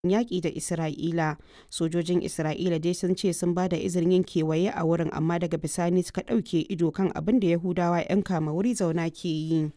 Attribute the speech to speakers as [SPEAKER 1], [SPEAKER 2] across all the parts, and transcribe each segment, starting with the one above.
[SPEAKER 1] yaƙi da Isra'ila. Sojojin Isra'ila dai sun ce sun ba da izinin yin kewaye a wurin amma daga bisani suka ɗauke ido kan abin da Yahudawa 'yan kama wuri zauna ke yi.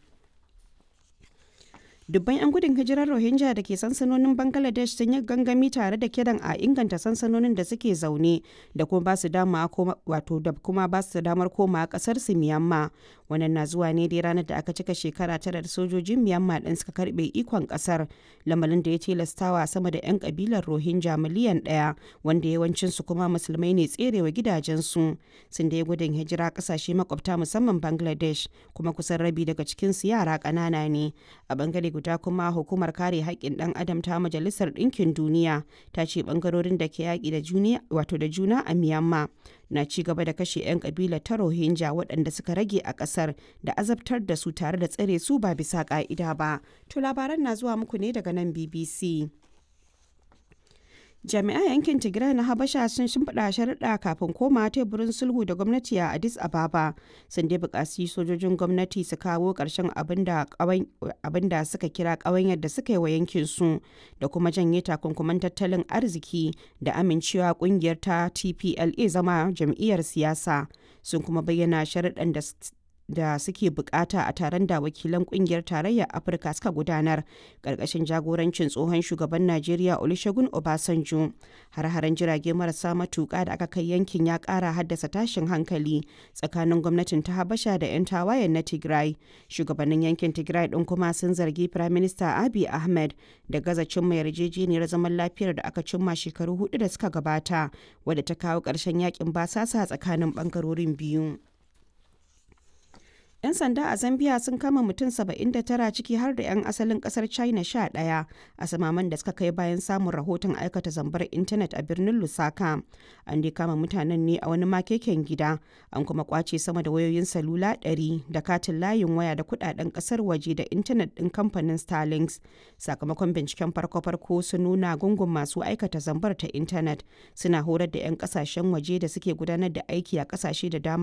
[SPEAKER 1] dubban 'yan gudun hijirar rohingya da ke sansanonin bangladesh sun yi gangami tare da kiran a inganta sansanonin da suke zaune da kuma ba su wato da kuma ba su damar koma kasar su miyamma wannan na zuwa ne dai ranar da aka cika shekara tara da sojojin miyamma din suka karbe ikon kasar lamarin da ya tilastawa sama da 'yan kabilar rohingya miliyan daya wanda yawancin su kuma musulmai ne tserewa gidajensu sun da ya gudun hijira kasashe makwabta musamman bangladesh kuma kusan rabi daga cikin su yara ƙanana ne a bangare guda kuma hukumar kare haƙƙin ɗan adam ta majalisar ɗinkin duniya ta ce ɓangarorin da ke yaƙi da juna wato da juna a myanmar na ci gaba da kashe 'yan ƙabilar ta rohingya waɗanda suka rage a ƙasar da azabtar da su tare da tsare su ba bisa ƙa'ida ba to labaran na zuwa muku ne daga nan bbc jami'an yankin tigray na habasha sun shimfiɗa sharaɗa kafin koma teburin sulhu da gwamnati a addis ababa sun dai buƙaci sojojin gwamnati su kawo ƙarshen abin da suka kira ƙawanyar da suka yi wa yankin su da kuma janye takunkuman tattalin arziki da amincewa ƙungiyar ta tpla zama jam'iyyar siyasa sun kuma bayyana sharaɗan da da suke bukata a taron da wakilan kungiyar tarayyar afirka suka gudanar karkashin jagorancin tsohon shugaban najeriya olusegun obasanjo har-haren jirage marasa matuka da aka kai yankin ya kara haddasa tashin hankali tsakanin gwamnatin ta habasha da 'yan tawayen na tigray shugabannin yankin tigray din kuma sun zargi prime minister abiy ahmed da gaza cimma yarjejeniyar zaman lafiyar da aka cimma shekaru hudu da suka gabata wadda ta kawo ƙarshen yakin basasa tsakanin bangarorin biyu 'Yan sanda a Zambia sun kama mutum 79 ciki har da 'yan asalin kasar China 11 a samaman da suka kai bayan samun rahoton aikata zambar intanet a birnin Lusaka. An dai kama mutanen ne a wani makeken gida, an kuma kwace sama da wayoyin salula 100 da katin layin waya da kudaden kasar waje da intanet din kamfanin Starlinks. Sakamakon binciken farko-farko sun nuna gungun masu aikata zambar ta intanet suna horar da 'yan kasashen waje da suke gudanar da aiki a kasashe da dama